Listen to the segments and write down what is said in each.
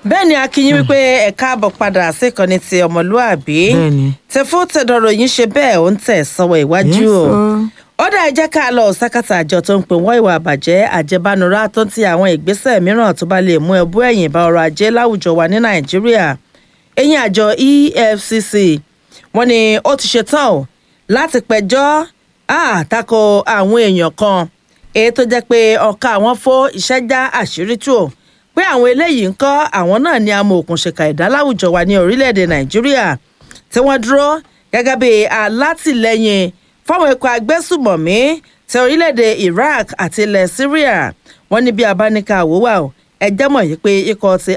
bẹ́ẹ̀ ni akínyìn wípé ẹ káàbọ̀ padà síkànnì ti ọmọlúàbí Bẹ́ẹ̀ni. tẹfó tẹdọrọ yín ṣe bẹ́ẹ̀ ó ń tẹ̀ sọ́wọ́ iwájú Yes, o sir. ó dá ẹ jẹ́ ká lọ sákàtà àjọ tó ń pè wọ́n ìwà àbàjẹ́ àjẹbánurá tó ń ti àwọn ìgbésẹ̀ mìíràn tó bá lè mú ẹbú ẹ̀yìn bá ọrọ̀ ajé láwùjọ wa ní nàìjíríà ẹ̀yìn àjọ efcc wọ́n ní ó ti ṣetán o láti pẹjọ́ àtakò àwọn èèyàn kan èyí tó jẹ́ pé ọ̀ka àwọn fó iṣẹ́ já àṣírí tù ó pé àwọn eléyìí ń kọ́ àwọn náà ní amòòkùnṣèkà ẹ̀dá láwùjọ wa ní orílẹ̀-èdè nàìjíríà tí wọ́n dúró gẹ́gẹ́ bí alátìlẹyìn fáwọn ikọ̀ agbésùmọ̀mí ti orílẹ̀-èdè iraq àti ilẹ̀ syria wọ́n ní bí abáníkà àwòwà o ẹjẹ́ mọ̀ yìí pé ikọ̀ ti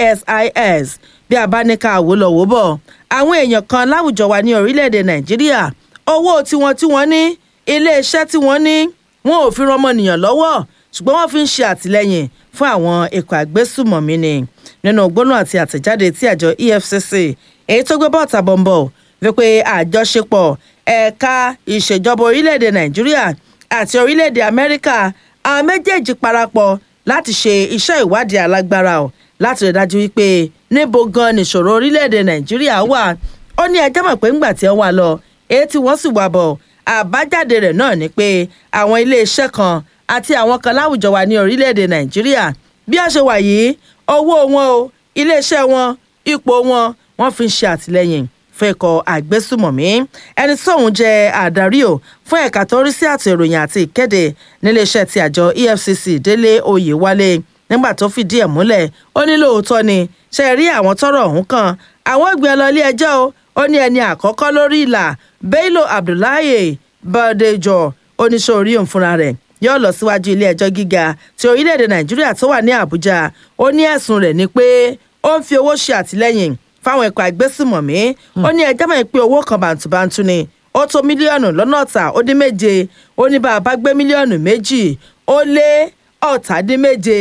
isis bí abáníkà àwòlọ́wọ́ bọ̀ àwọn èèyàn kan láwùjọ wa ní orílẹ̀-èdè nàìjíríà owó tiwọn tí wọ́n ní iléeṣẹ́ tí wọ́n ní wọn ò fi ran ọmọnìyàn lọ́wọ́ ṣùgbọ́n wọ́n fi ń ṣe àtìlẹ́yìn fún àwọn ikọ̀ àgbésùmọ̀mí ni nínú gbóná àti àtẹ̀jáde tí àjọ efcc èyí tó gbé bọ́ọ̀tà bọ̀m̀bọ̀ wípé àjọṣepọ̀ ẹ̀ka ìṣèjọba orílẹ̀-èdè nàìjíríà àti orílẹ̀-èdè amẹ́ríkà àwọn méjèèjì parapọ̀ láti ṣe iṣẹ́ ìwádìí alágbára o láti rí dájú wípé níbo gan nìṣòro orílẹ̀-èdè nàìjíríà wà ó ní ẹjẹ́ mọ̀ pé ńgbà tí wọ́n wà lọ èyí tí wọ́n sì wà bọ̀ àbájáde rẹ̀ náà ni pé àwọn iléeṣẹ́ kan àti àwọn kan láwùjọ wa ní orílẹ̀-èdè nàìjíríà bí a ṣe wà yìí owó wọn o iléeṣẹ́ wọn ipò wọn wọ́n fi ń ṣe àtìlẹ́yìn fún ikọ̀ àgbésùmọ̀mí ẹni tóun jẹ́ àdarí o fún ẹ̀ka tó ń rí sí àti ìròyìn àti ìkéde níléeṣẹ́ ti àjọ efcc délé oyèwálé nígbà tó fìdí ẹ̀ múlẹ̀ ó ní lóòótọ́ ni ṣe rí àwọn tọ́rọ̀ ọ̀hún kan àwọn gbé lọ ilé ẹjọ́ o ó ní ẹni àkọ́kọ́ lórí ìlà bello abdullahi bàdéjọ oníṣòrí òun fúnra rẹ̀ yóò lọ síwájú ilé ẹjọ́ gíga ti orílẹ̀-èdè nàìjíríà tó wà ní àbújá ó ní ẹ̀sùn rẹ̀ ni pé ó ń fi owó ṣe àtìlẹ́yìn fáwọn ẹ̀kọ́ àgbésùmọ̀mí ó ní ẹjọ́ mọ̀ pé owó kan bàǹtùbàǹtù ni ó tó mílíọ̀nù lọ́nà ọ̀tà ó dín méje ó ní bá a bá gbé mílíọ̀nù méjì ó lé ọ̀tà dín méje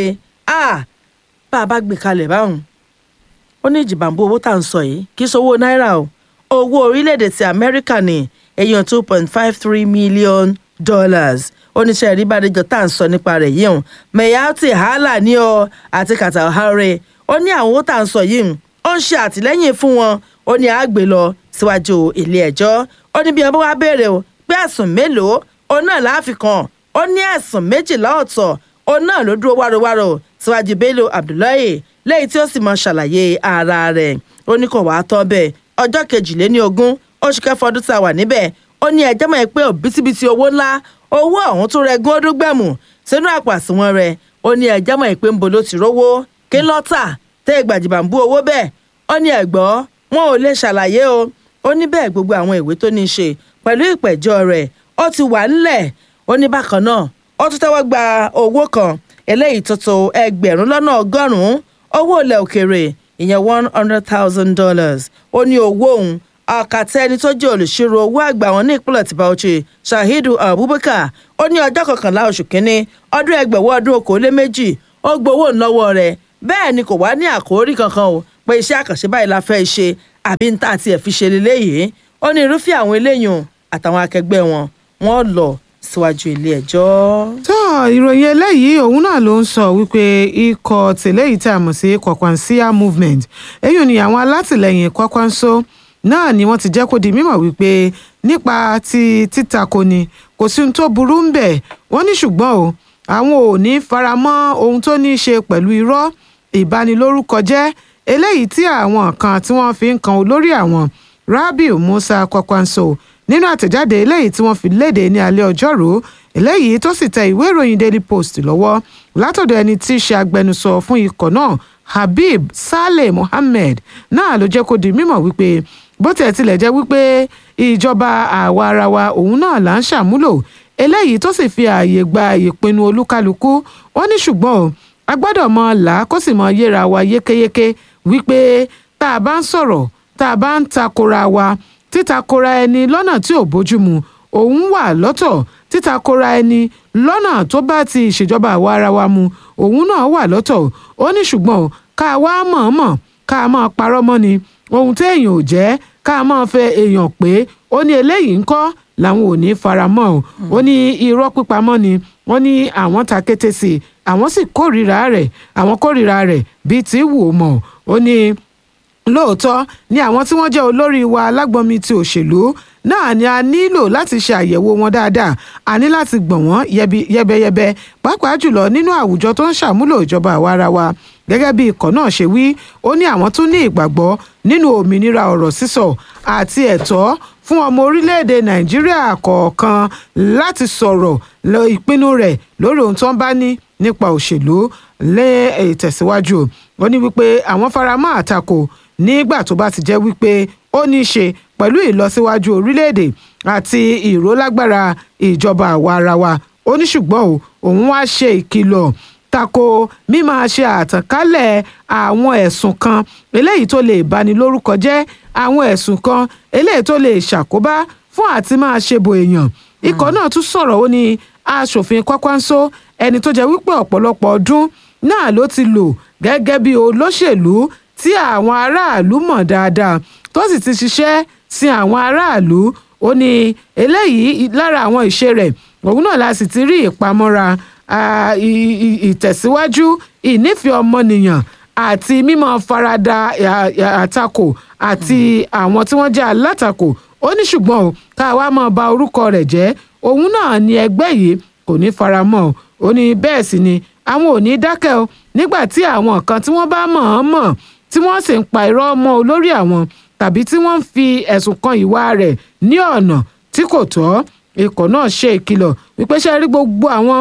a bá a bá gbé kalẹ̀ báwọn ó ní ìjìbàmbó owó tá à ń sọ yìí kì í ṣowó náírà o owó orílẹ̀-èdè ti amẹ́ríkà ní èèyàn two point five three million dollars oníṣẹ́ ìrìbàdéjọ tá à ń sọ nípa rẹ̀ yìí hàn mayati hala ní ọ àti katahare ó ní àwọn owó tá à ń sọ yìí ó ń ṣe àtìlẹ́yìn fún wọn ó ní àgbè lọ síwájú ilé ẹjọ́ ó ní bí wọn bá wá béèrè o pé ẹ̀sùn mélòó òun náà láàfin kan ó ní ẹ̀sùn méjìlá ọ̀tọ̀ òun náà ló dúró wárowáro síwájú bello abdullahi lẹ́yìn tí ó sì mọ ṣàlàyé ara rẹ̀ ó ní kò wá tán bẹ́ẹ̀ ọjọ́ kejìléní ogún oṣù kẹfà ọdún tá a wà níbẹ̀ ó ní ẹjọ́ mọ̀ pé òbítíbitì owó ńlá owó ọ̀hún tó rẹ gún ọdún gbẹ̀mù sínú àpò àsùnwọ̀n rẹ̀ ó ní ẹjọ́ mọ̀ pé ń bo ló ti rówó kí lọ́tà tẹ́ ìgbàjìbàǹbù owó bẹ́ẹ̀ ó ní ẹ̀gbọ́n wọn ò lè ṣàlàyé o ó ní bẹ́ẹ̀ gbogbo àwọn ìwé tó ní í ṣe pẹ̀lú ìpẹ̀jọ́ rẹ̀ ó ti wà ńlẹ̀ ó ní bákan náà ó tún tẹ́wọ́ gba owó kan eléyìí tó tó ẹgbẹ̀rún lọ́nà ọgọ́rùn-ún owó ilẹ̀ òkèèrè ìyẹn one hundred thousand dollars ó ní owó òun ọ̀kàtà ẹni tó jẹ́ olùṣirò owó àgbà wọn ní ìpínlẹ̀ tí Bauchi Shahidu Abubakar ó ní ọjọ́ kọkànlá oṣù kínní ọdún ẹgbẹ̀wọ́ ọdún okòólé méjì ó gbowó ńlọ́wọ́ rẹ̀ bẹ́ẹ̀ ni kò wá ní àkórí kankan o pé iṣẹ́ àkànṣe báyìí la fẹ́ ṣe àbí ń tà àti ẹ̀ fi ṣe leléyìí ó ní irúfẹ́ àwọn eléyìí àtàwọn akẹgbẹ́ wọn wọ́n lọ síwájú ilé ẹjọ́. tó ìròyìn eléyìí òun náà ló ń sọ wípé ikọ̀ tẹ̀lé yìí tá a mọ̀ sí Kwakwansia movement èyí ni àwọn alátìlẹyìn Kwakwanso náà ni wọ́n ti jẹ́ kó di mímọ̀ wípé nípa ti títakò ni kò sí ohun tó burú ń bẹ̀ wọ́n ní ṣùgbọ́n o àwọn ò ní faramọ́ ohun tó ní í ṣe pẹ̀lú irọ́ ìbanilórúkọ jẹ́ eléyìí tí àwọn kan tí wọ́n fi ń kan olórí àwọn Rabiu Musa Kwakwanso nínú àtẹ̀jáde eléyìí tí wọ́n fi léde ní alẹ́ ọjọ́rú eléyìí tó sì tẹ ìwé ìròyìn Daily Post lọ́wọ́ látọ̀dọ̀ ẹni tí í ṣe agbẹnusọ fún ikọ̀ náà Habib Saleh Mohammed náà ló jẹ́ kó di mímọ̀ wípé bó tiẹ̀ tilẹ̀ jẹ́ wípé ìjọba àwa ara wa òun náà là ń ṣàmúlò eléyìí tó sì fi ààyè gba ìpinnu olúkálukú ó ní ṣùgbọ́n o a gbọ́dọ̀ mọ là kó sì mọ yéra wa yékéyéké wípé tá a bá ń sọ̀rọ̀ tá a bá ń takora wa títakora ẹni lọ́nà tí ò bójúmu òun wà lọ́tọ̀ títakora ẹni lọ́nà tó bá ti ìṣèjọba àwa ara wa mu òun náà wà lọ́tọ̀ ó ní ṣùgbọ́n ká wá mọ̀ọ́mọ̀ ká máa parọ́ mọ́ ni ohun téèyàn ò jẹ́ ká máa fẹ́ èèyàn pé ó ní eléyìí ń kọ́ làwọn ò ní fara mọ́ o ó ní irọ́ pípamọ́ ni wọ́n ní àwọn ta kété sí i àwọn sì kórìíra rẹ̀ àwọn kórìíra rẹ̀ bíi ti wù ú mọ̀ ó ní lóòótọ́ ni àwọn tí wọ́n jẹ́ olórí wa lágbọ́nmi ti òṣèlú náà ni a nílò láti ṣe àyẹ̀wò wọn dáadáa a ní láti gbọ̀n wọ́n yẹbi- yẹbẹyẹbẹ pàápàá jùlọ nínú àwùjọ tó ń ṣàmúlò ìjọba àwarawa gẹ́gẹ́ bí ikọ̀ náà ṣe wí ó ní àwọn tún ní ìgbàgbọ́ nínú òmìnira ọ̀rọ̀ sísọ àti ẹ̀tọ́ fún ọmọ orílẹ̀-èdè nàìjíríà kọ̀ọ̀kan láti sọ̀rọ̀ lọ ìpinnu rẹ̀ lórí ohun tó ń bá ní nípa òṣèlú lé ìtẹ̀síwájú ó ní wípé àwọn faramọ́ àtakò nígbà tó bá ti jẹ́ wípé ó ní í ṣe pẹ̀lú ìlọsíwájú orílẹ̀-èdè àti ìrólágbára ìjọba àwa ara wa ó ní ṣùgbọ́n o òun wá ṣe ìkìlọ̀ tako mímáa ṣe àtànkálẹ̀ àwọn ẹ̀sùn kan eléyìí tó lè bani lórúkọ jẹ́ àwọn ẹ̀sùn kan eléyìí tó lè ṣàkóbá fún àti máa ṣe bo èèyàn ikọ̀ náà tún sọ̀rọ̀ ó ní aṣòfin kwakwanso ẹni tó jẹ́ wípé ọ̀pọ̀lọpọ̀ ọdún náà ló ti lò gẹ́gẹ́ bí olóṣèlú tí àwọn aráàlú mọ̀ dáadáa tó sì ti ṣiṣẹ́ sí àwọn aráàlú ó ní eléyìí lára àwọn ìṣe rẹ̀ òun náà la sì ti rí ìpamọ́ra ah, i- i- ìtẹ̀síwájú ìnífẹ̀ẹ́ ọmọnìyàn àti mímọ́ farada à- à- àtakò àti àwọn tí wọ́n jẹ́ alátakò ó ní ṣùgbọ́n o ká wá máa ba orúkọ rẹ̀ jẹ́ òun náà ni ẹgbẹ́ yìí kò ní faramọ́ o ó ní bẹ́ẹ̀ sì ni àwọn ò ní dákẹ́ o nígbà tí àwọn kan tí wọ́n bá mọ̀ ọ́n mọ̀ tí wọ́n sì ń pa irọ́ mọ́ olórí àwọn tàbí tí wọ́n ń fi ẹ̀sùn kan ìwà rẹ̀ ní ọ̀nà tí kò tọ́ ikọ̀ náà ṣe ìkìlọ̀ wípé ṣe rí gbogbo àwọn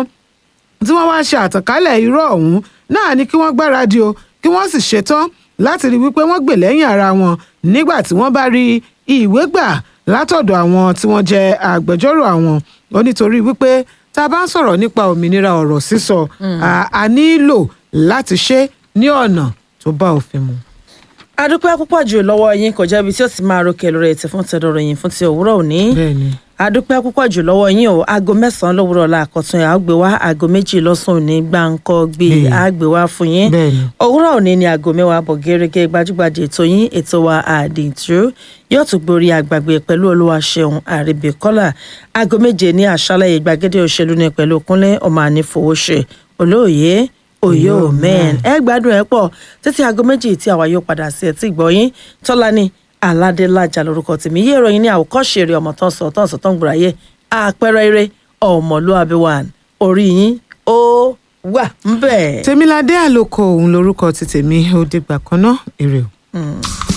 tí wọ́n wá ṣe àtànkálẹ̀ irọ́ ọ̀hún náà ni kí wọ́n gbáradì o kí wọ́n sì ṣetán láti rí wípé wọ́n gbè lẹ́yìn ara wọn nígbà tí wọ́n bá rí ìwé gbà látọ̀dọ̀ àwọn tí wọ́n jẹ́ agbẹjọ́rò àwọn ó nítorí wípé tá a bá ń sọ̀rọ̀ nípa òmìnira ọ̀rọ̀ sísọ a- a nílò láti ṣe ní ọ̀nà tó bá òfin mu. adúpẹ́ púpọ̀ jù lọ́wọ́ yín kò jẹ́bi tí ó ti máa rókè lórí ètò fún tẹ̀dọ̀rọ̀ yín fún ti òwúrọ̀ òní bẹ́ẹ̀ni adúpẹ́ púpọ̀ jù lọ́wọ́ yín o aago mẹ́sàn-án lówùrọ̀ la àkọ́tún ẹ̀ á gbé wá aago méjì lọ́sàn-án òní gbáǹkọ́ gbé Bẹ́ẹ̀ni. á gbé wá fún yín bẹ́ẹ̀ni òwúrọ̀ òní ni aago mẹ́wàá bọ̀ gẹ́gẹ́ gbajúgbajà ètò yín ètò wa àdìtú yóò tún gborí àgbàgbé pẹ̀lú olúwaṣeun àrèbèkọ́là aago méje ní àṣálẹ̀ ìgbàgede òṣèlú ní pẹ̀lú kúnlé ọmọ ànífowóṣe olóòye òye omen ẹ gbádùn ẹ pọ̀ títí aago méjì tí àwa yóò padà sí ẹtí ìgbọ́yín tọ́lání aládélájà lórúkọ tèmi yé ìròyìn ní àwòkọ́ṣe eré ọmọ tán sọ tán sọ tán gbòòràyè àpẹẹrẹ eré ọmọlúwàbí wà orí yín ó wà ń bẹ̀. tèmiládé àlòkò òun lorúkọ ti tèmi ó dìgbà kan náà èrè o. Mm.